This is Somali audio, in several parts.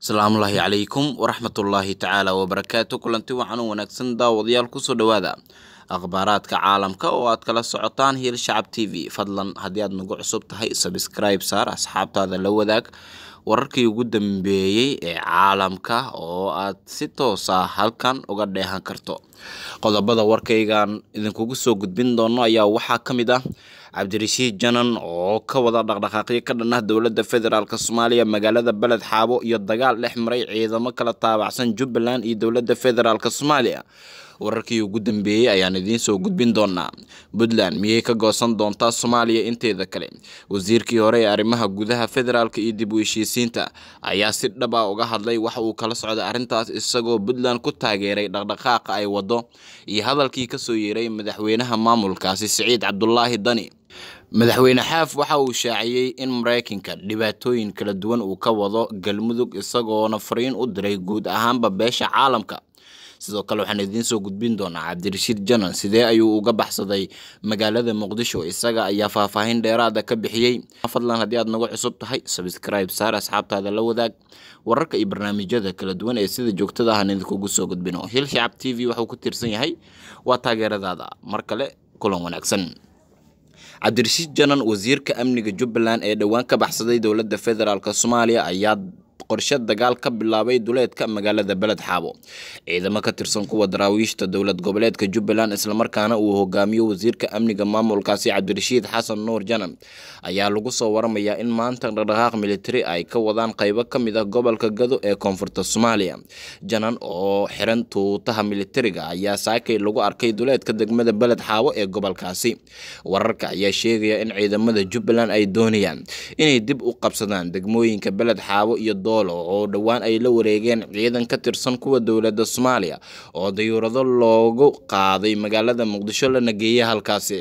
asalaamullaahi calaykum waraxmatullaahi tacaala wabarakaatu kulanti waxaan u wanaagsan daawadayaal kusoo dhowaada akhbaaraadka caalamka oo aad kala socotaan hiil shacab t v fadlan haddii aad nagu cusub tahay sabscribe saar asxaabtaada la wadaag wararkii ugu dambeeyey ee caalamka oo aad si toos ah halkan uga dheehan karto qodobada warkaygan idinkugu soo gudbin doono ayaa waxaa ka mid ah cabdirashiid janan oo ka wada dhaqdhaqaaqyo ka dhan ah dowladda federaalk soomaaliya magaalada beled xaabo iyo dagaal dhex maray ciidamo kala taabacsan jubbaland iyo dowladda federaalk soomaaliya wararkii ugu dambeeyey ayaan idiin soo gudbin doonaa puntland miyay ka goosan doontaa soomaaliya inteeda kale wasiirkii hore ee arrimaha gudaha federaalka iyo dib u heshiisiinta ayaa si dhab ah uga hadlay waxa uu kala socday arrintaas isagoo puntland ku taageeray dhaqdhaqaaqa ay wado iyo hadalkii kasoo yeeray madaxweynaha maamulkaasi siciid cabdulaahi dani madaxweyne xaaf waxa uu shaaciyey in maraykanka dhibaatooyin kala duwan uu ka wado galmudug isagoona fariin u diray guud ahaanba beesha caalamka sidoo kale waxaan idiin soo gudbin doonaa cabdirashiid janan sidee ayuu uga baxsaday magaalada muqdisho isaga ayaa faahfaahin dheeraada ka bixiyey fadlan haddii aad nagu cusub tahay sabscribe saar asxaabtaada la wadaag wararka iyo barnaamijyada kala duwan ee sida joogtada ah aan idinkugu soo gudbino hil shacab t v waxuu ku tiirsan yahay waa taageeradaada mar kale kulan wanaagsan cabdirashiid janan wasiirka amniga jubbaland ee dhowaan ka baxsaday dowladda federaalk soomaaliya ayaa qorshe dagaal ka bilaabay duleedka magaalada beled xaabo ciidamo ka tirsan kuwa daraawiishta dowlad goboleedka jubbaland islamarkaana uu hogaamiyo wasiirka amniga maamulkaasi cabdirashiid xasan nuur janan ayaa lagu soo waramayaa in maanta dhaqdhaqaaq militari ay ka wadaan qeybo ka mid ah gobolka gado ee koonfurta soomaaliya janan oo xiran tuutaha militariga ayaa saakay lagu arkay duleedka degmada beled xaabo ee gobolkaasi wararka ayaa sheegaya in ciidamada jubbaland ay doonayaan inay dib u qabsadaan degmooyinka beled xaabo iyo oo dhowaan ay la wareegeen ciidan ka tirsan kuwa dowladda soomaaliya oo dayuurado loogu qaaday magaalada muqdisho lana geeyay halkaasi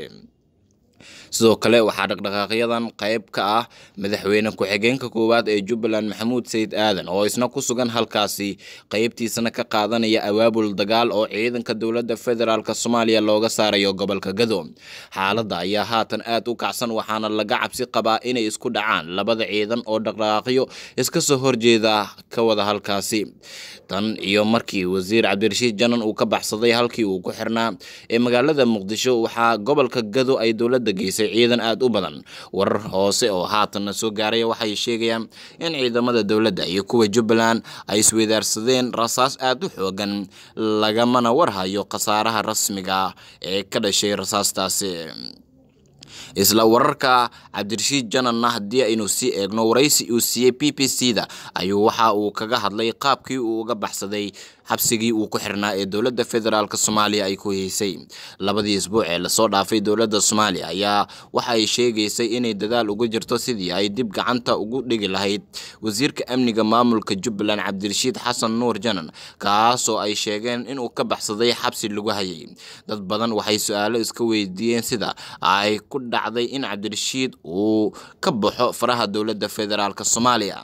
sidoo kale waxaa dhaqdhaqaaqyadan qayb ka ah madaxweyne ku-xigeenka koowaad ee jubbaland maxamuud sayid aadan oo isna ku sugan halkaasi qeybtiisana ka qaadanaya awaabul dagaal oo ciidanka dowladda federaalk soomaaliya looga saarayo gobolka gado xaaladda ayaa haatan aad u kacsan waxaana laga cabsi qabaa inay isku dhacaan labada ciidan oo dhaqdhaqaaqyo iska soo horjeeda ka wada halkaasi tan iyo markii wasiir cabdirashiid janan uu ka baxsaday halkii uu ku xirnaa ee magaalada muqdisho waxaa gobolka gado ay dowladda geysay ciidan aada u badan warar hoose oo haatanna soo gaaraya waxay sheegayaan in ciidamada dowladda iyo kuwa jubbaland ay isweydaarsadeen rasaas aada u xoogan lagamana warhayo khasaaraha rasmiga ee ka dhashay rasaastaasi isla wararka cabdirashiid jananna haddii aynu sii eegno waraysi uu siiyey b b c da ayuu waxa uu kaga hadlay qaabkii uu uga baxsaday xabsigii uu ku xirnaa ee dowladda federaalk soomaaliya ay ku heysay labadii isbuuc ee lasoo dhaafay dowladda soomaaliya ayaa waxa ay sheegaysay inay dadaal uga jirto sidii ay dib gacanta ugu dhigi lahayd wasiirka amniga maamulka jubbaland cabdirashiid xasan nuur janan kaasoo ay sheegeen inuu ka baxsaday xabsi lagu hayay dad badan waxay su-aalo iska weydiiyeen sida ay ku dhacday in cabdirashiid uu ka baxo faraha dowladda federaalk soomaaliya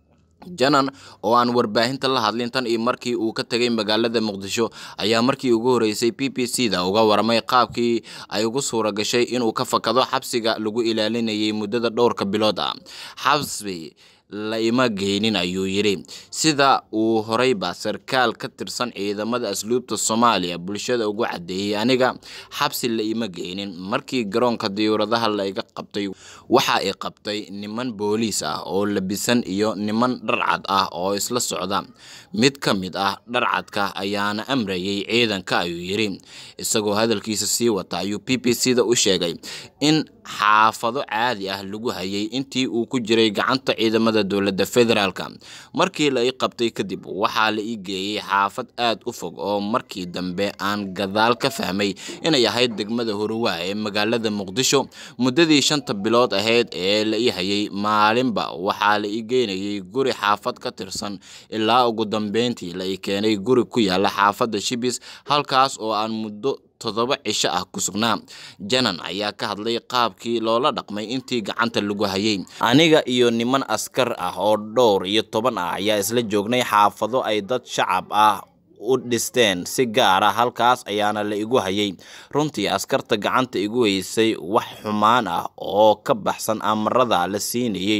janan oo aan warbaahinta la hadlin tan iyo markii uu ka tegay magaalada muqdisho ayaa markii ugu horeysay b b c da uga waramay qaabkii ay ugu suura gashay inuu ka fakado xabsiga lagu ilaalinayay muddada dhowrka bilood ah xabsi la ima geynin ayuu yidhi sida uu horeyba sarkaal ka tirsan ciidamada asluubta soomaaliya bulshada ugu caddeeyey aniga xabsi la ima geynin markii garoonka diyuuradaha laiga qabtay waxa i qabtay niman booliis ah oo labisan iyo niman dharcad ah oo isla socda mid ka mid ah dharcadka ayaana amrayay ciidanka ayuu yidhi isagoo hadalkiisa sii wata ayuu b b c da u sheegay in xaafado caadi ah lagu hayay intii uu ku jiray gacanta ciidamada dowladda federaalk markii la ii qabtay kadib waxaa la ii geeyey xaafad aad u fog oo markii dambe aan gadaal ka fahmay inay ahayd degmada horuwaa ee magaalada muqdisho muddadii shanta bilood ahayd ee la ii hayay maalinba waxaa la ii geynayay guri xaafad ka tirsan ilaa ugu dambeyntii la ii keenay guri ku yaala xaafadda shibis halkaas oo aan muddo toddoba cisho ah ku sugnaa janan ayaa ka hadlay qaabkii loola dhaqmay intii gacanta lagu hayay aniga iyo niman askar ah oo dhowr iyo toban ah ayaa isla joognay xaafado ay dad shacab ah u dhisteen si gaara halkaas ayaana la igu hayay runtii askarta gacanta igu haysay wax xumaan ah oo ka baxsan amarada la siinayey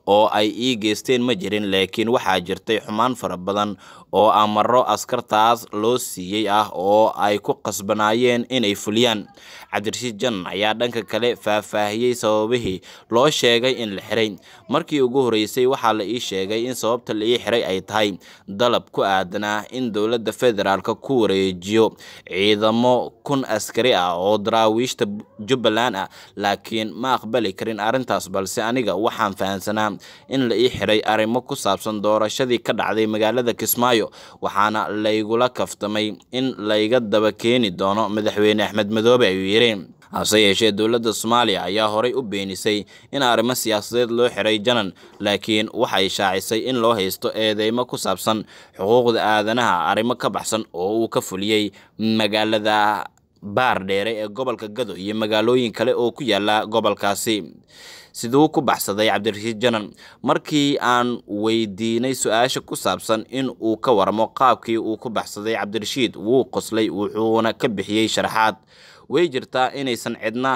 oo ay ii geysteen ma jirin laakiin waxaa jirtay xumaan fara badan oo amaro askartaas loo siiyey ah oo ay ku qasbanaayeen inay fuliyaan cabdirashiid janan ayaa dhanka kale faahfaahiyey sababihii loo sheegay in la xiray markii ugu horreysay waxaa la ii sheegay in sababta la ii xiray ay tahay dalab ku aadanaa in dowladda federaalk ku wareejiyo ciidamo kun askari ah oo daraawiishta jubbaland ah laakiin ma aqbali karin arrintaas balse aniga waxaan fahansanaa in la ii xiray arrimo ku saabsan doorashadii ka dhacday magaalada kismaayo waxaana laygula kaftamay in layga daba keeni doono madaxweyne axmed madoobe ayuu yidhi hase yeeshee dowladda soomaaliya ayaa horay u beenisay in arrimo siyaasadeed loo xiray janan laakiin waxay shaacisay in loo haysto eedeymo ku saabsan xuquuqda aadanaha arrimo ka baxsan oo uu ka fuliyey magaalada baar dheere ee gobolka gado iyo magaalooyin kale oo ku yaala gobolkaasi siduu ku baxsaday cabdirashiid janan markii aan weydiinay su-aasha ku saabsan in uu ka waramo qaabkii uu ku baxsaday cabdirashiid wuu qoslay wuxuuna ka bixiyey sharaxaad way jirtaa inaysan cidna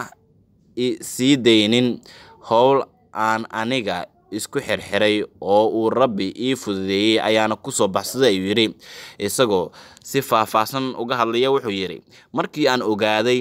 sii daynin howl aan aniga isku xirxiray oo uu rabbi ii fududeeyey ayaana kusoo baxsaday ayuu yidhi isagoo si faahfaahsan uga hadlaya wuxuu yidhi markii aan ogaaday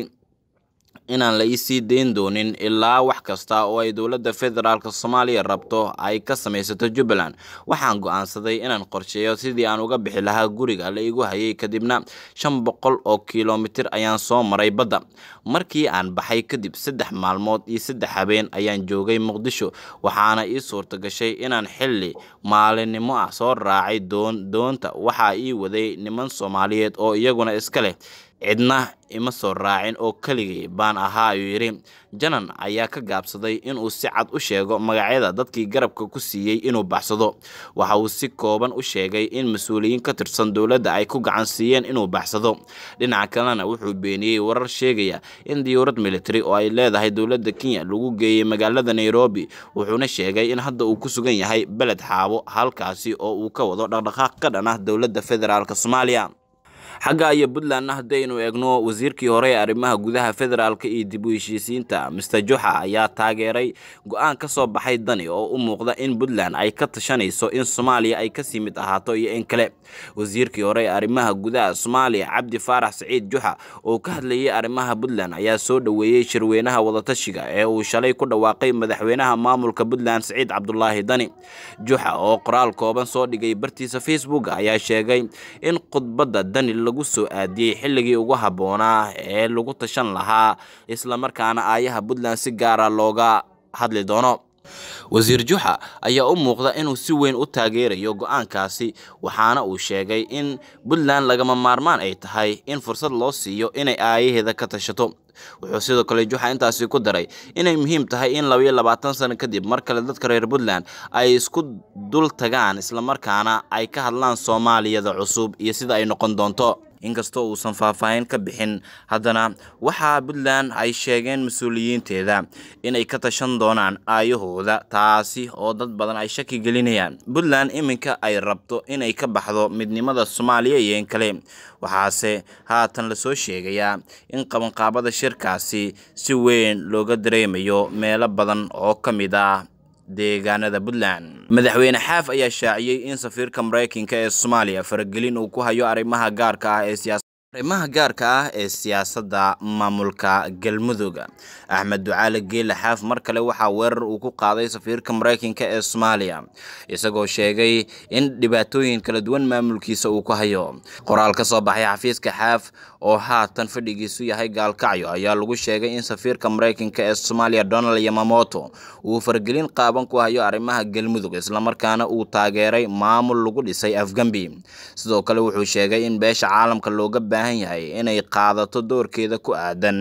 inaan la isii dayn doonin ilaa wax kasta oo ay dowladda federaalk soomaaliya rabto ay ka samaysato jubbaland waxaan go-aansaday inaan qorsheeyo sidii aan uga bixi lahaa guriga la igu hayay kadibna shan boqol oo kilomitir ayaan soo maray badda markii aan baxay kadib saddex maalmood iyo saddex habeen ayaan joogay muqdisho waxaana ii suurta gashay inaan xilli maalinimo ah soo raacay doon doonta waxaa ii waday niman soomaaliyeed oo iyaguna iska leh cidna ima soo raacin oo keligay baan ahaa ayuu yidhi janan ayaa ka gaabsaday inuu si cad u sheego magacyada dadkii garabka ku siiyey inuu baxsado waxa uu si kooban u sheegay in mas-uuliyiin ka tirsan dowladda ay ku gacan siiyeen inuu baxsado dhinaca kalena wuxuu beeniyey warar sheegaya in diyuurad military oo ay leedahay dowladda kenya lagu geeyey magaalada nairobi wuxuuna sheegay in hadda uu ku sugan yahay beled xaabo halkaasi oo uu ka wado dhaqdhaqaaq ka dhan ah dowladda federaalk soomaaliya xagga iyo puntlandna haddaynu eegno wasiirkii hore ee arrimaha gudaha federaalka iyo dib u heshiisiinta mister juxa ayaa taageeray go-aan ka soo baxay dani oo u muuqda in puntland ay ka tashanayso in soomaaliya ay kasii mid ahaato iyo in kale wasiirkii hore ee arrimaha gudaha soomaaliya cabdi faarax saciid juxa oo ka hadlayay arrimaha puntland ayaa soo dhoweeyey shirweynaha wadatashiga ee uu shalay ku dhawaaqay madaxweynaha maamulka puntland saciid cabdulaahi dani juxa oo qoraal kooban soo dhigay bartiisa facebook ayaa sheegay in khudbadda dani lagu soo aadiyey xilligii ugu habboonaa ee lagu tashan lahaa islamarkaana aayaha puntland si gaara looga hadli doono wasiir juxa ayaa u muuqda inuu si weyn u taageerayo go-aankaasi waxaana uu sheegay in puntland lagama maarmaan ay tahay in fursad loo siiyo inay aayaheeda ka tashato wuxuu sidoo kale juxa intaasi ku daray inay muhiim tahay in labaiyo labaatan sano kadib mar kale dadka reer puntland ay isku dul tagaan islamarkaana ay ka hadlaan soomaaliyada cusub iyo sida ay noqon doonto inkastoo uusan faahfaahin ka bixin haddana waxaa puntland ay sheegeen mas-uuliyiinteeda inay ka tashan doonaan aayahooda taasi oo dad badan ay shaki gelinayaan puntland iminka ay rabto inay ka baxdo midnimada soomaaliya iyo in kale waxaase haatan lasoo sheegayaa in qabanqaabada shirkaasi si weyn looga dareemayo meelo badan oo ka mid ah deegaanada puntland madaxweyne xaaf ayaa shaaciyey in safiirka maraykanka ee soomaaliya faragelin uu ku hayo arrimaha gaarka ah ee siyaasa arrimaha gaarka ah ee siyaasadda maamulka galmudug axmed ducaale geele xaaf mar kale waxaa weerar uu ku qaaday safiirka maraykanka ee soomaaliya isagoo sheegay in dhibaatooyin kala duwan maamulkiisa uu ku hayo qoraal ka soo baxay xafiiska xaaf oo haatan fadhigiisu yahay gaalkacyo ayaa lagu sheegay in safiirka maraykanka ee soomaaliya donald yamamoto uu fargelin qaaban ku hayo arrimaha galmudug islamarkaana uu taageeray maamul lagu dhisay afgambi sidoo kale wuxuu sheegay in beesha caalamka looga baahan yahay inay qaadato doorkeeda ku aadan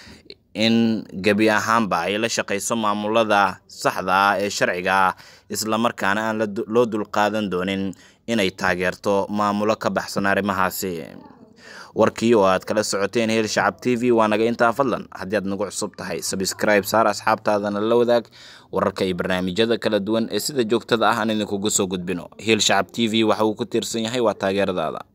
in gebi ahaanba ay la shaqayso maamulada saxda ah ee sharciga ah islamarkaana aan loo dulqaadan doonin inay taageerto maamulo ka baxsan arrimahaasi warkii oo aad kala socoteen heel shacab t v waa naga intaa fadlan haddii aad nagu cusub tahay sabscribe saar asxaabtaadana la wadaag wararka iyo barnaamijyada kala duwan ee sida joogtada ah aan idinkugu soo gudbino heel shacab t v waxa uu ku tiirsan yahay waa taageeradaada